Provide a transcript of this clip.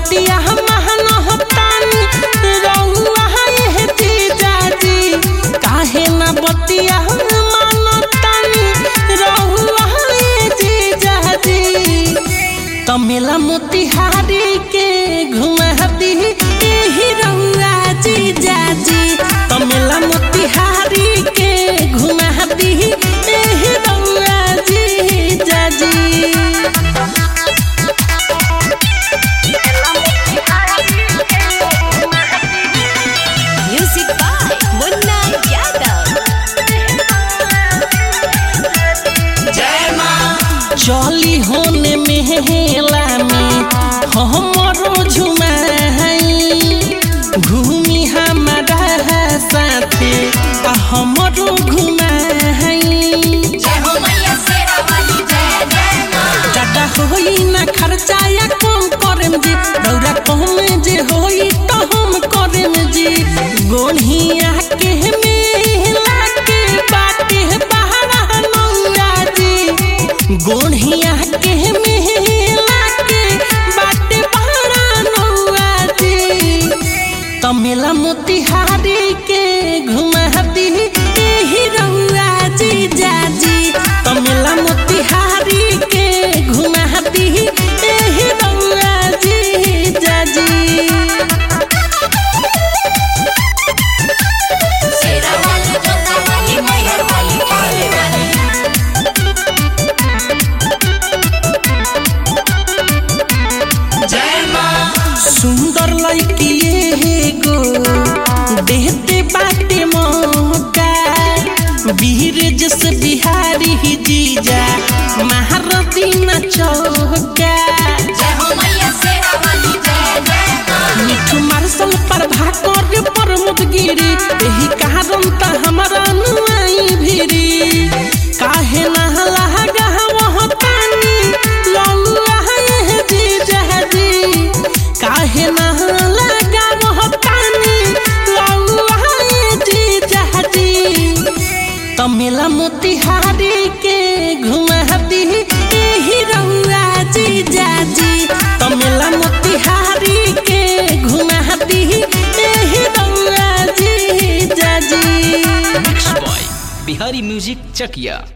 बतिया महान होतानी रहुआ ये जीजाजी काहे ना बतिया मानतानी रहुआ ये जीजाजी तमेला मोतिहारी के घुमा दी एही रहुआ जीजाजी तमेला मोतिहारी के घुमा दी एही रहुआ जीजाजी Music by Munna Yadav. चली होने मेला में हमरो झुमाई घूमी हमारा साथे आ हमरो घुमाई ज्यादा होई ना खर्चा या कम करेम जी दौरा कम जे होई तो हम करेम जी गोढ़िया के मेला के बाटे बहरा नौरा जी गोढ़िया के मेला के बाटे बहरा नौरा जी तमेला मोतिहारी के घुमा दी एही रहुआ जीजाजी तमेला मोतिहारी के घुमा दी एही रहुआ जीजाजी सुंदर लड़की गो देते बाटे मौका वीर जस बिहारी ही जीजा महारती न चौका मिठू मार्शल पर भाकर पर मुदगिरी एही कारण त हमरा नुआई भिरी काहे ना लगा वह पानी लौआ है जीजा जी काहे ना लगा वह पानी लौआ है जीजा जी तमेला मोतिहारी के घुमा दी एही रहुआ जीजाजी तमेला मोतिहारी के घुमा दी एही रहुआ जीजाजी mix by Bihari music Chakiya